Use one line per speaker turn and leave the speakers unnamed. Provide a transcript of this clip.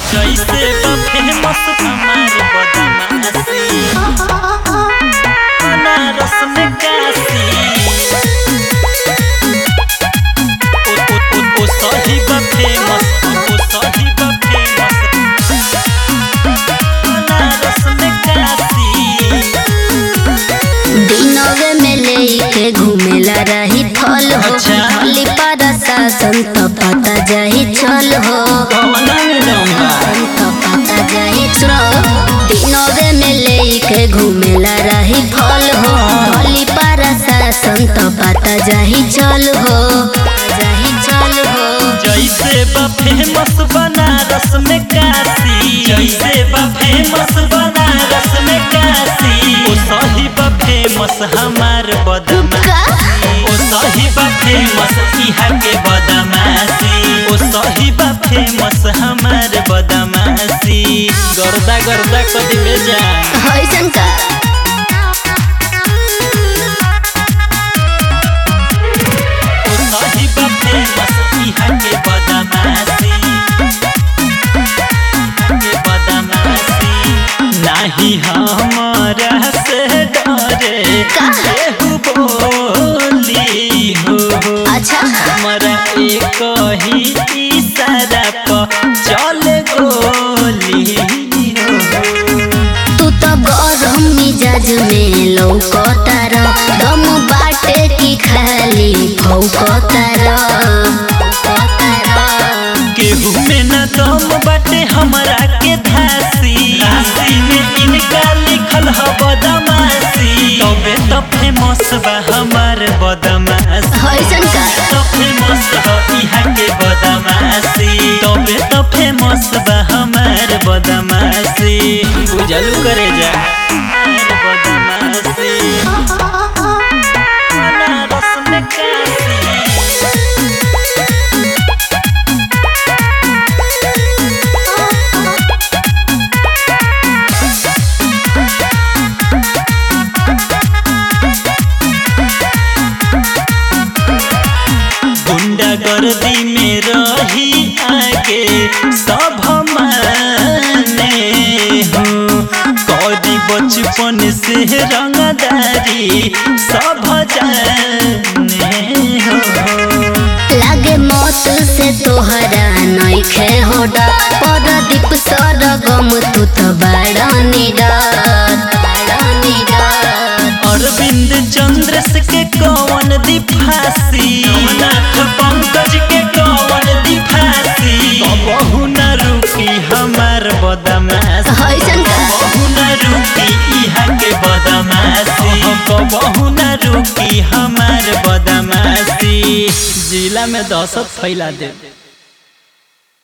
जैसे बा फेमस हमार बदमाशी बनारस में काशी ओ ओ ओ ओ सही बा फेमस ओ सही बा फेमस बनारस में काशी
दिनवे में लेके घूमेला रही फल हो
अच्छा।
हली पर शासन तो पता जाही चल हो
कौना में डोंगा
तो पता जाही चल दिनवे में लेके घूमेला रही फल हो हली पर शासन तो पता जाही चल हो जाही चल हो
जैसे बा फेमस बनारस में काशी जैसे बा फेमस बनारस में काशी ओ सही बा फेमस हमार बदमाशी ओ सही बा फेमस इहा के बदमाशी ओ सही बा फेमस हमार बदमाशी गर्दा गर्दा कदी में जा
होइसन का
ओ सही बा फेमस इहा के बदमाशी के बदमाशी नाही हमारा से डरे केहू बोली हो
अच्छा
हमारा एक ही इशारा पर चल गोली हो
तू तो गरम मिजाज में लौकतार दम बाटे की खाली फौकतार
केहू में न दम बाटे हमरा के धासी राशि में इनका लिखल ह बदमाशी तबे तो फेमस बा हमार बदमाशी
होइसन का
तो फेमस ह इहा के बदमाशी तबे तो फेमस बा हमार बदमाशी बुझलू करे जा हमार बदमाशी बनारस में काशी गुंडागर्दी में रही आगे सब माने हो कौदी बचपन से रंगदारी सब जाने हो
लागे मौत से तोहरा नइखे होडा परदीप सरगम तू तो बड़ा निडर बड़ा निडर
अरविंद चंद्र के कौन दी फांसी नाथ पंकज के कौन दी फांसी कबहू न रुकी हमार बदमाश
होइसन का
कबहू न रुकी इहा के बदमाशी कबहू न रुकी हमार बदमाशी जिला में दहशत फैला दे